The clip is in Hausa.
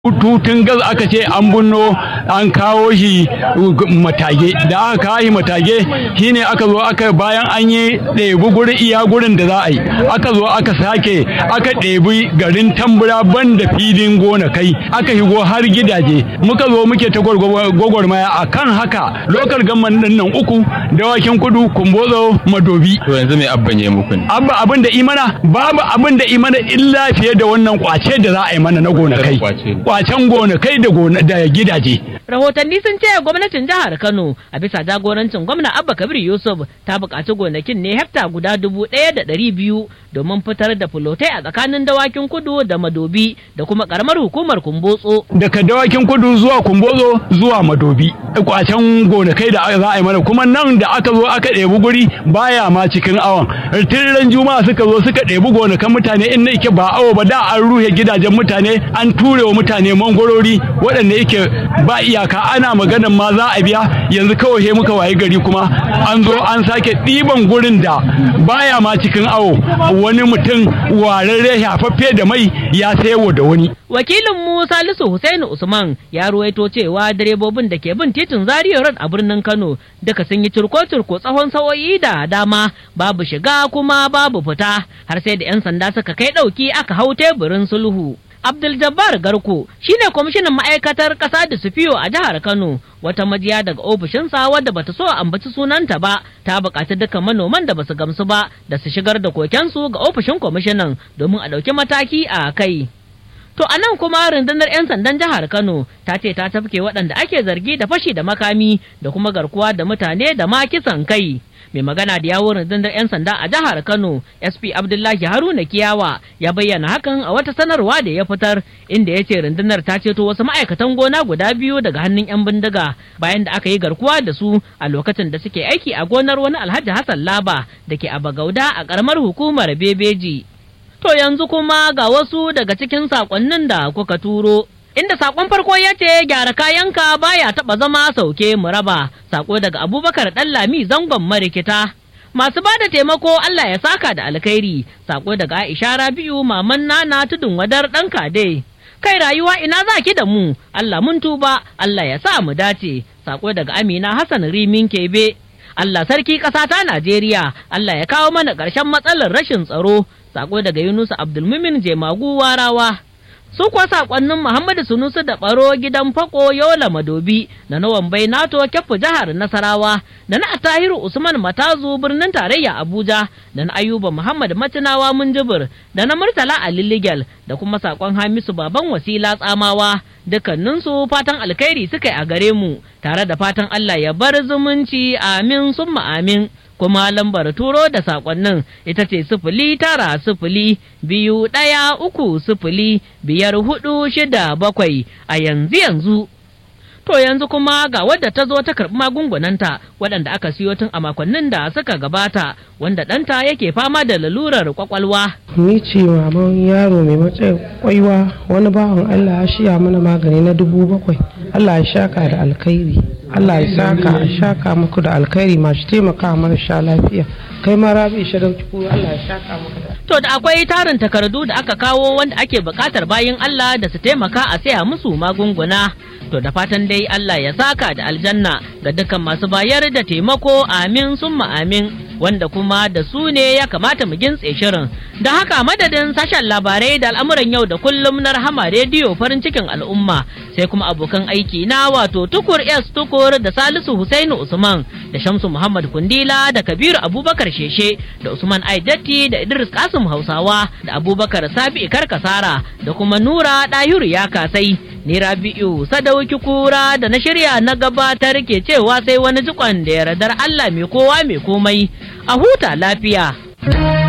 tutun gas aka ce an bunno an kawo shi matage da aka kawo shi matage shine aka zo aka bayan an yi ɗebi guri iya gurin da za a yi aka zo aka sake aka ɗebi garin tambura banda filin gona kai aka shigo har gidaje muka zo muke ta gwagwarmaya a kan haka lokal gamman ɗin nan uku dawakin kudu kumbozo madobi to yanzu mai abban ya muku ne abba abin da imana babu abin da imana illa fiye da wannan kwace da za a yi mana na gonakai kwacen gonakai da da gidaje rahotanni sun ce gwamnatin jihar kano a bisa jagorancin gwamna abba kabir yusuf ta buƙaci gonakin ne hekta guda dubu ɗaya da ɗari biyu domin fitar da fulotai a tsakanin dawakin kudu da madobi da kuma ƙaramar hukumar kumbotso daga dawakin kudu zuwa kumbotso zuwa madobi kwacen gonakai da za a yi mana kuma nan da aka zo aka ɗebi guri baya ma cikin awon tirren juma'a suka zo suka ɗebi gonakan mutane in na ike ba awo ba da an ruhe gidajen mutane an ture wa mutane mangwarori waɗanda yake ba iyaka ana maganan ma za a biya yanzu kawai he muka waye gari kuma an zo an sake ɗiban gurin da baya ma cikin awo wani mutum wararre shafaffe da mai ya sayo da wani wakilin mu salisu Hussaini usman ya ruwaito cewa direbobin da ke bin titin zaria road a birnin kano duka sun yi turko-turko tsawon sa'o'i da dama babu shiga kuma babu fita har sai da 'yan sanda suka kai ɗauki aka hau teburin sulhu Abdul Jabbar Garko shine kwamishinan ma'aikatar ƙasa da Sufiyo a jihar Kano wata majiya daga ofishinsa wadda bata so a ambaci sunanta ba ta buƙaci dukkan manoman da basu gamsu ba da su shigar da kokensu ga ofishin kwamishinan domin a ɗauki mataki a kai. To a nan kuma rundunar 'yan sandan jihar Kano ta ce ta tafke waɗanda ake zargi da fashi da makami da kuma garkuwa da mutane da ma kisan kai. mai magana da yawon rundunar 'yan sanda a jihar kano sp abdullahi haruna kiyawa ya bayyana hakan a wata sanarwa da ya fitar inda ya ce rundunar ta ceto wasu ma'aikatan gona guda biyu daga hannun 'yan bindiga bayan da aka yi garkuwa da su a lokacin da suke aiki a gonar wani alhaji hassan laba da ke a bagauda a karamar hukumar bebeji to yanzu kuma ga wasu daga cikin sakonnin da kuka turo inda sakon farko ya ce gyara kayanka baya taba zama sauke mu raba sako daga abubakar lami zangon marikita masu ba da taimako Allah ya saka da alkhairi sako daga aisha rabi'u maman nana tudun wadar ɗan kade kai rayuwa ina za ki da mu Allah mun tuba Allah ya sa mu dace sako daga amina hassan rimin kebe Allah sarki ƙasa ta Najeriya Allah ya kawo mana ƙarshen matsalar rashin tsaro sako daga Yunusa Abdulmumin Jemagu Warawa su kuwa sakonnin Muhammadu Sunusu da Baro gidan Fako Yola Madobi da na Wambai Nato Kyafu jihar Nasarawa da na Atahiru Usman Matazu birnin tarayya Abuja da na Ayuba Muhammad Matinawa Munjibir da na Murtala Ali Ligel da kuma sakon Hamisu Baban Wasila Tsamawa dukkaninsu fatan alkhairi suka yi a gare mu tare da fatan Allah ya bar zumunci amin summa amin kuma lambar turo da sakonnin ita ce sifili tara sifili biyu ɗaya uku sifili biyar hudu shida bakwai a yanzu yanzu. To yanzu kuma ga wadda ta zo ta karɓi magungunanta waɗanda aka siyo tun a makonnin da suka gabata wanda ɗanta yake fama da lalurar kwakwalwa. Ni ce maman yaro mai matsayin kwaiwa wani bawan Allah ya shiya mana magani na dubu bakwai. Allah ya shaka da alkhairi. Allah ya saka a shaka muku da alkhairi masu taimaka marasa lafiya. Kai ma rabi shadauki ko Allah ya shaka muku da To da akwai tarin takardu da aka kawo wanda ake buƙatar bayan Allah da su taimaka a saya musu magunguna. To da fatan dai Allah ya saka da aljanna ga dukkan masu bayar da taimako amin summa amin wanda kuma da su ne ya kamata mu gintse shirin. Da haka madadin sashen labarai da al'amuran yau da kullum na rahama rediyo farin cikin al'umma sai kuma abokan aiki na wato tukur S tukur da Salisu Husainu Usman da Shamsu Muhammad Kundila da Kabiru Abubakar Sheshe da Usman Aidatti da Idris Kasim Hausawa da Abubakar Sabi Karkasara da kuma Nura Dahiru ya kasai. Ni Rabi'u Sadauki Kura da na shirya na gabatar ke cewa sai wani jikon da yardar Allah mai kowa mai komai a huta lafiya.